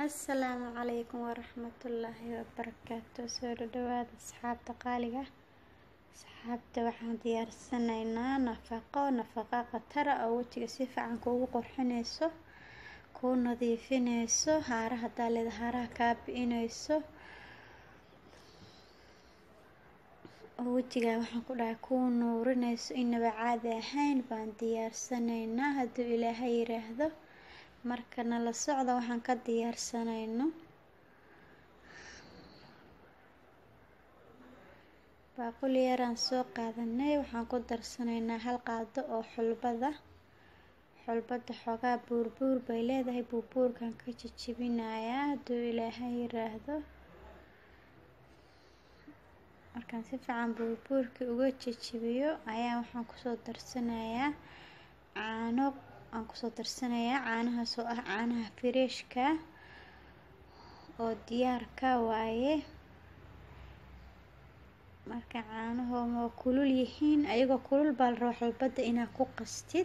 asalaamu calaykum waraxmatullaahi wabarakaatu soo dhawaada asxaabta qaaliga asxaabta waxaan diyaarsanaynaa nafaqo nafaqo khatara oo wejiga si fiican kuugu qurxinayso kuu nadiifinayso haaraha daaleeda haaraha kaa bi-inayso oo wejigaa waxaan ku dhahay kuu nuurinayso inaba caadi ahayn baan diyaarsanaynaa hadduu ilaahay yiraahdo marka nala socda waxaan ka diyaarsanayno baaquli yaraan soo qaadanay waxaan ku darsanaynaa hal qaado oo xulbada xulbada xoogaa buurbuur bay leedahay buurbuurkan ka jajabinayaa hadduu ilaahay yiraahdo markaan si fiican buurbuurkii uga jajabiyo ayaa waxaan kusoo darsanayaa caano aan kusoo darsanayaa caanahaas oo ah caanaha fireeshka oo diyaarka waaye marka caanahooma waa kulul yihiin ayagoo kulul baa la rabaa xulbadda inaad ku qastid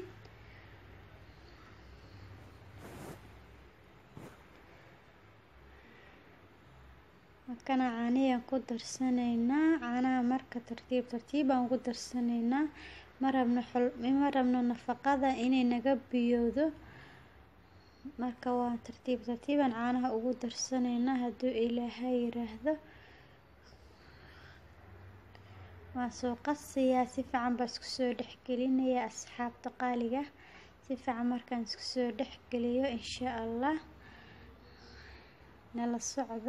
markana caanihiyaan ku darsanaynaa caanaha marka tartiib tartiib aan ugu darsanaynaa ma rabno ma rabno nafaqada inay naga biyowdo marka waan tartiib tartiibaan caanaha ugu darsanaynaa hadduu ilaahay yiraahdo waan soo qasayaa si fiican baa isku soo dhexgelinayaa asxaabta qaaliga si fiican markaan isku soo dhexgeliyo insha allah nala socda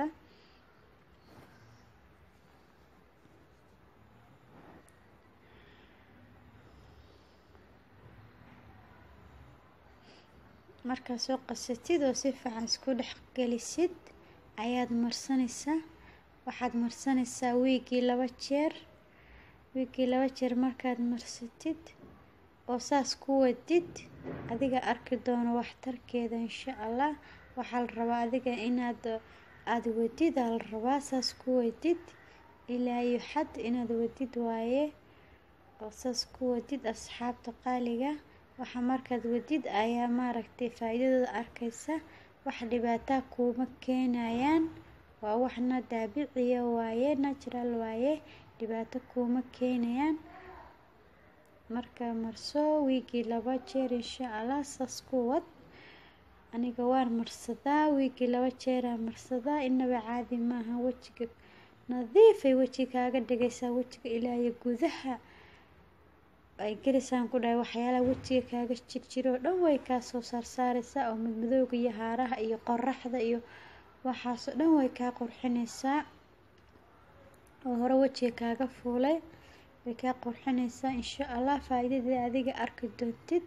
markaad soo qasatid oo si fiican isku dhex gelisid ayaad marsanaysaa waxaad marsanaysaa wiigii laba jeer wiigii laba jeer markaad marsatid oo saas ku wadid adiga arki doono waxtarkeeda insha allah waxaa la rabaa adiga inaad aada wadid aa la rabaa saas ku wadid ilaa iyo xad inaad wadid waaye oo saas ku wadid asxaabta qaaliga waxa markaad wadid ayaa maaragtay faa-iidadooda arkaysa wax dhibaataa kuuma keenayaan waa waxna daabiciya waaye natural waaye dhibaato kuuma keenayaan marka marso wiigii laba jeer insha allah saas ku wad aniga waan marsadaa wiigii laba jeeraan marsadaa inaba caadi maaha wejiga nadiifay wejiga kaaga dhigaysaa wejiga ilaa iyo gudaha ay gelisaan ku dhahay waxyaalaha wejiga kaaga jirjiro oo dhan way kaa soo saarsaaraysaa oo madmadowga iyo haaraha iyo qoraxda iyo waxaasoo dhan way kaa qurxinaysaa oo hore wejiga kaaga fuulay way kaa qurxinaysaa insha allah faa-iidadii adiga arki doontid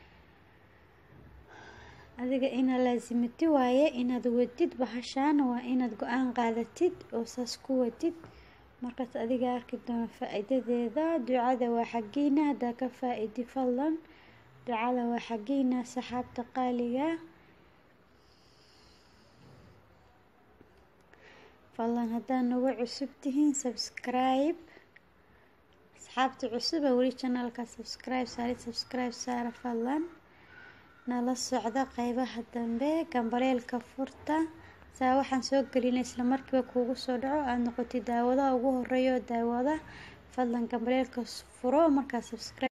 adiga inaad laasimati waaye inaad wadid bahashaana waa inaad go-aan qaadatid oo saas ku wadid markaas adiga arki doono faa-iidadeeda ducada waa xaggiina haddaa ka faa-idi fadlan ducada waa xaggiina saxaabta qaaliga fadlan haddaad nagu cusub tihiin subscribe asxaabta cusuba weli janalka subscribe saari subscribe saara fadlan nala socda qeybaha dambe gambaleelka furta saa waxaan soo gelinay isla markiiba kuugu soo dhaco aada noqotid daawadaha ugu horeeya oo daawada fadlan gambaleelka furo markaa subscribe